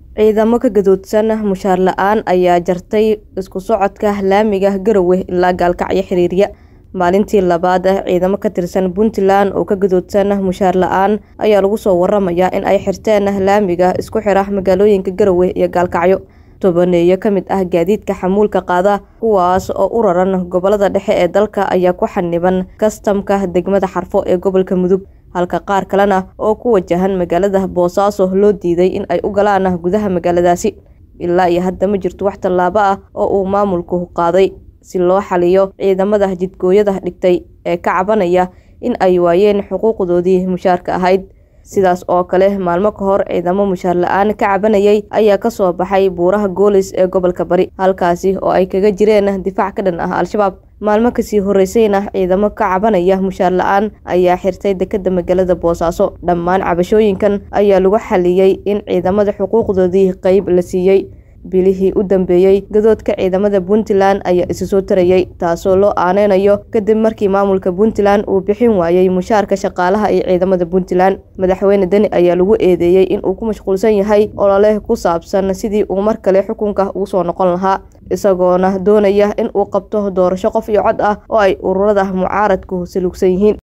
Ciidamo ka gadoodsan mushaar la'aan ayaa jartay isku socodka laamiga Garowe ilaa Gaalkacyo xiriirya. Maalintii labaad ciidamo ka tirsan Puntland oo ka gadoodsan mushaar la'aan ayaa lagu soo waramayaa in ay xirteen laamiga isku xira magaalooyinka Garowe iyo Gaalkacyo. Tobaneeyo ka mid ah gaadiidka xamuulka qaada kuwaas oo u raran gobolada dhexe ee dalka ayaa ku xaniban kastamka degmada Xarfo ee gobolka Mudug halka qaar kalena oo ku wajahan magaalada Boosaaso loo diiday in ay u galaan gudaha magaaladaasi. Ilaa iyo hadda ma jirto wax tallaabo ah oo uu maamulku qaaday si loo xaliyo ciidamada jidgooyada dhigtay ee ka cabanaya in ay waayeen xuquuqdoodii mushaarka ahayd. Sidaas oo kale maalmo ka hor ciidamo mushaar la'aan ka cabanayay ayaa ka soo baxay buuraha Goolis ee gobolka Bari halkaasi oo ay kaga jireen difaac ka dhan ah Al-shabaab. Maalmo kasii horeysayna ciidamo ka cabanaya mushaar la'aan ayaa xirtay dekedda magaalada Boosaaso. Dhammaan cabashooyinkan ayaa lagu xaliyay in ciidamada xuquuqdoodii qayb la siiyay. Bilihii u dambeeyay gadoodka ciidamada Puntland ayaa isa soo tarayay taasoo loo aaneynayo kadib markii maamulka Puntland uu bixin waayay mushaarka shaqaalaha iyo ciidamada Puntland. Madaxweyne Deni ayaa lagu eedeeyay in uu ku mashquulsan yahay olole ku saabsan sidii uu mar kale xukunka ugu soo noqon lahaa isagoona doonaya in uu qabto doorasho qof iyo cod ah oo ay ururada mucaaradku salugsan yihiin.